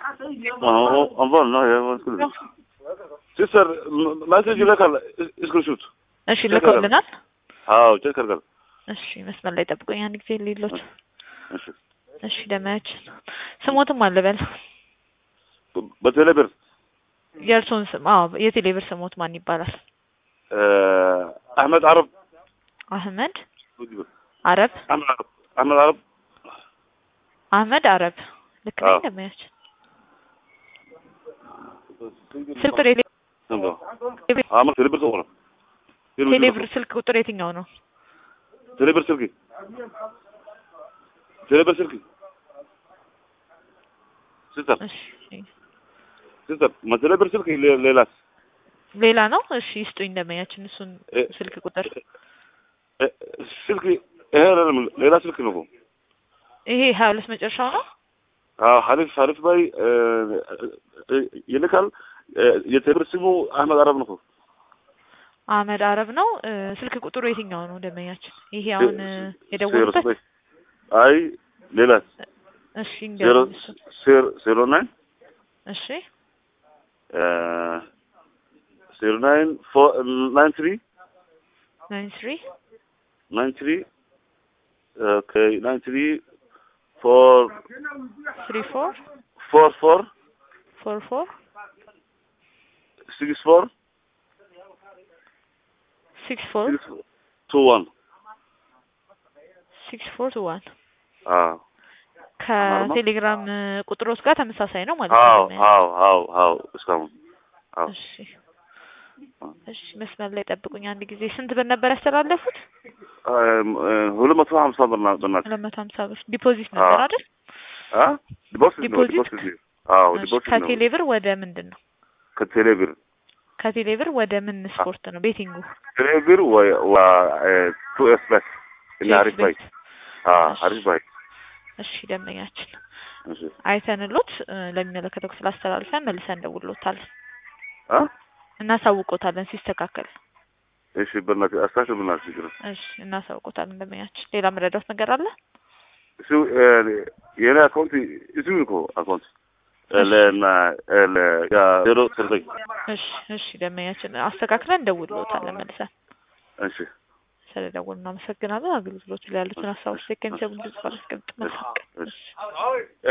እንበል ነው ሲስተር ማሴጅ ይልካል እስክሪንሹት እሺ ልከውልናል። አዎ ቼክ አድርጋል እሺ መስመር ላይ ጠብቆኝ አንድ ጊዜ ሌሎች እሺ እሺ ደማያችን ስሞትም አለበል በቴሌብር የእርሶን ስም አዎ የቴሌብር ስሞት ማን ይባላል? አህመድ አረብ አህመድ አረብ አህመድ አረብ አህመድ አረብ አህመድ አረብ ልክ ነኝ አዎ። ደማያችን ስልክ ቁጥር የቴሌ- አህመድ ቴሌብር ተቆረ ቴሌብር ስልክ ቁጥር የትኛው ነው? ቴሌብር ስልክ ቴሌብር ስልክ ሲስተር እሺ ሲስተር ቴሌብር ስልክ ሌ- ሌላስ ሌላ ነው። እሺ ይስጡኝ ደማያችን እሱን እ ስልክ ቁጥር እ ስልክ ይሄ አይደለም ሌላ ስልክ ነው እኮ ይሄ ሀያ ሁለት መጨረሻው ነው። አዎ ሀሪፍ ሀሪፍ ባይ ይልካል የቴሌብር ስሙ አህመድ አረብ ነው እኮ አህመድ አረብ ነው። እ ስልክ ቁጥሩ የትኛው ነው ደመኛችን? ይሄ አሁን እ የደወሉበት ዜሮ ዘጠኝ አይ ሌላ እሺ ዜሮ እንገናኝ እሱ ዜሮ ዜሮ ናይን እሺ ዜሮ ናይን ፎር ናይን ትሪ ናይን ትሪ ናይን ትሪ ኦኬ ናይን ትሪ ፎር ትሪ ፎር ፎር ፎር ፎር ፎር ሲክስ ፎር ሲክስ ፎር ሲክስ ቱ ዋን ሲክስ ፎር ቱ ዋን አዎ ከቴሌግራም እ ቁጥሮች ጋር ተመሳሳይ ነው ማለት አዎ ነው። አዎ አዎ አዎ እስካሁን አዎ እሺ እሺ መስመር ላይ ጠብቁኝ አንድ ጊዜ። ስንት ብር ነበር ያስተላለፉት? ሁለት መቶ ሀምሳ ብር ና- በናት ሁለት መቶ ሀምሳ ብር ዲፖዚት ነበር አዎ። አይደል? አ ዲፖዚት ነው ዲፖዚት? ዲፖዚት ነው አዎ እሺ ዲፖዚት ነው ከቴሌ ብር ወደ ምንድን ነው? ከቴሌ ብር ከቴሌ ብር ወደ ምን ስፖርት ነው? ቤቲንጉ ቴሌ ብር ወይ ዋ ቱ ኤስ ፕለስ እና አሪፍ ባይ አ እሺ። አሪፍ ባይ እሺ ደንበኛችን እሺ አይተንሎት እ ለሚመለከተው ክፍል አስተላልፈን መልሰን እንደውሎታለን አ እናሳውቆታለን ሲስተካከል። እሺ በእናትህ አስታክል በእናትህ ችግር እሺ እናሳውቆታለን ደንበኛችን። ሌላ መረዳት ነገር አለ? እሱ የኔ አካውንት እሱ እኮ አካውንት ለና ለ ያ ዜሮ ዘጠኝ እሺ እሺ ደንበኛችን አስተካክለን እንደውሎታለን መልሰን። እሺ ስለደወሉ እናመሰግናለን። አገልግሎቱ ላይ ያሉትን ሀሳቦች ከሚሰቡ ድምጽ ባለስቀምጥ መልካም ቀን። እሺ